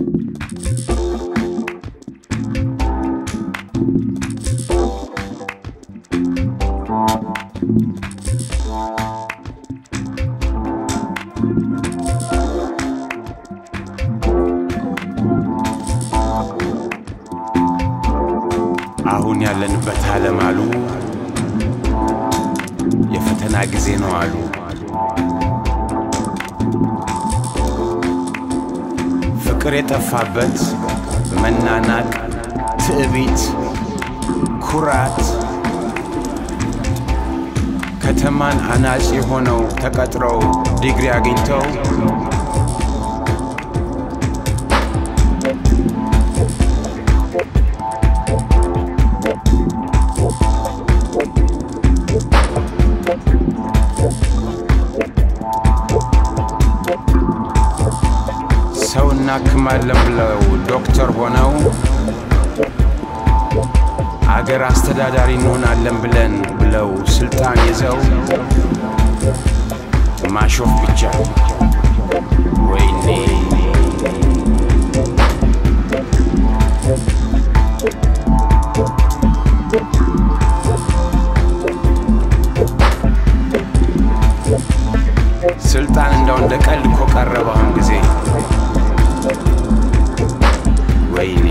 አሁን ያለንበት ዓለም አሉ የፈተና ጊዜ ነው አሉ። ፍቅር የጠፋበት መናናቅ፣ ትዕቢት፣ ኩራት ከተማን አናጺ ሆነው ተቀጥረው ዲግሪ አግኝተው ሰው እናክማለን ብለው ዶክተር ሆነው አገር አስተዳዳሪ እንሆናለን ብለን ብለው ስልጣን ይዘው ማሾፍ ብቻ። ወይኔ ስልጣን እንደው እንደ ቀልድ እኮ ቀረበ አሁን ጊዜ። ወይኔ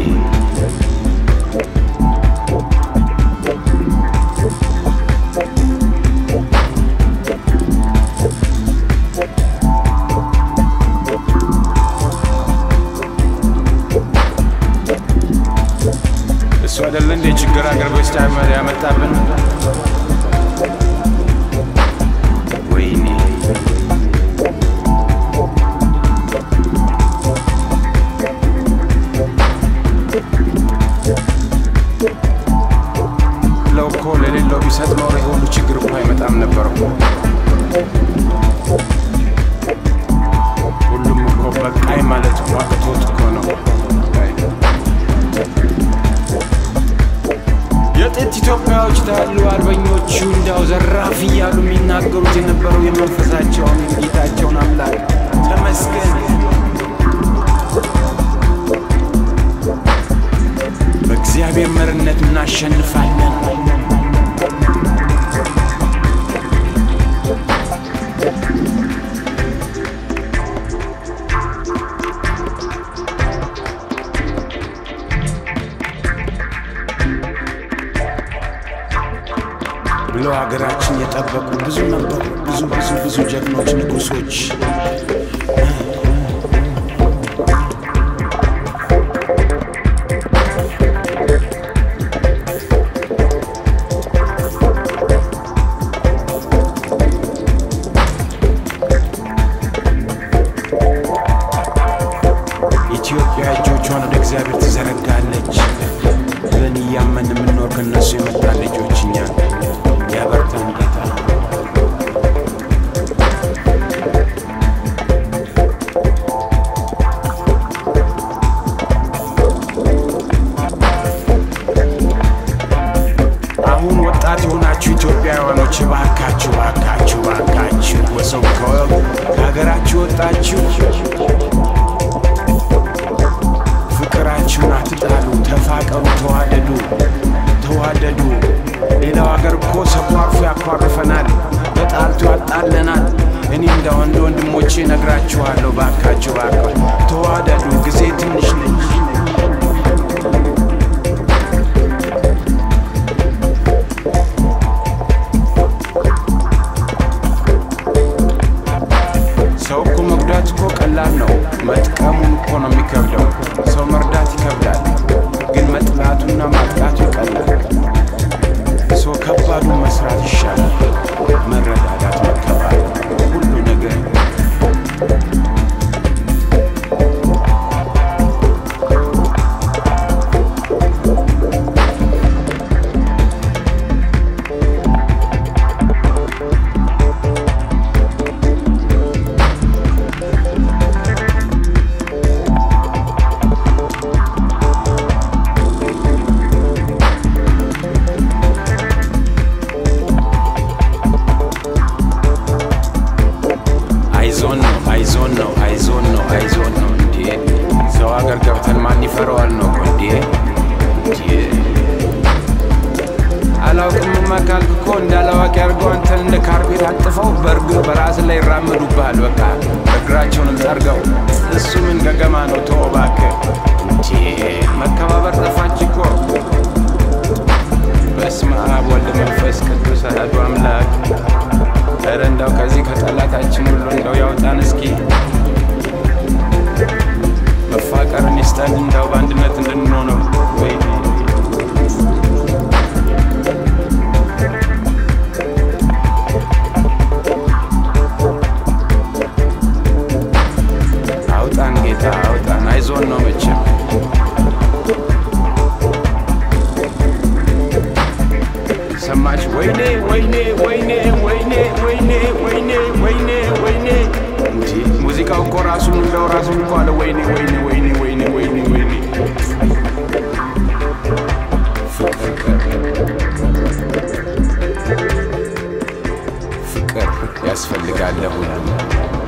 እሱ አይደለ እንደ ችግር አገር በስታ ያመጣብን። ወይኔ ለው እኮ ለሌለው ቢሰጥ ኖሮ ይሄ ሁሉ ችግር እኮ አይመጣም ነበር እኮ። ሁሉም እኮ በቃኝ ማለት እኮ አቅቶት እኮ ነው። የጥንት ኢትዮጵያዎች ታሉ አርበኞቹ እንዳው ዘራፍ እያሉ የሚናገሩት የነበረው የመንፈሳቸውን ጌታቸውን አምላክ ተመስገን። በእግዚአብሔር መርነት እናሸንፋለን። ብለው ሀገራችን የጠበቁ ብዙ ነበሩ። ብዙ ብዙ ብዙ ጀግኖች ንጉሶች ኢትዮጵያ እጆቿን ወደ እግዚአብሔር ትዘረጋለች ብለን እያመን የምንኖር ከነሱ የመጣ ልጆች እኛ ያበርታን ጌታ። አሁን ወጣት የሆናችሁ ኢትዮጵያውያኖች ባካችሁ ባካችሁ ባካችሁ ወሰው ከሀገራችሁ ወጣችሁ ፍቅራችሁን አትጣሉ፣ ተፋቀሩ፣ ተዋደዱ ተዋደዱ። ሌላው ሀገር እኮ ሰኳርፎ ያኳርፈናል፣ በጣልቶ ያጣለናል። እኔ እንደ ወንድ ወንድሞቼ ነግራችኋለሁ፣ ባካችሁ ባካ ተዋደዱ፣ ጊዜ ትንሽ ነች። ሰው እኮ መጉዳት እኮ ቀላል ነው፣ መጥቀሙን እኮ ነው የሚከብደው። ሰው መርዳት ይከብዳል፣ ግን መጥላቱና ማጥቃቱ ይቀላል። ሰው ከባዱን መስራት ይሻላል። መረዳዳት፣ መከባበር፣ ሁሉ ነገር ገገማ ነው። ተወው እባክህ እንዴ! መከባበር ጠፋች እኮ። በስመ አብ ወልድ መንፈስ ቅዱስ አሐዱ አምላክ። ኧረ እንዳው ከዚህ ከጠላታችን ሁሉ እንደው ያውጣን እስኪ መፋቀርን ይስጠን እንዳው በአንድነት እንድንሆነው ወይ አውጣን ጌታ አውጣን፣ አይዞን ነው መቼም ሰማች ወይኔ ወይኔ ወይኔ ወይኔ ወይኔ ወይኔ ወይኔ ወይኔ እንጂ ሙዚቃው እኮ ራሱን እንደው ራሱን እኮ አለ ወይኔ ወይኔ ወይኔ ወይኔ ወይኔ ወይኔ ፍቅር ፍቅር ያስፈልጋል ለሁሉ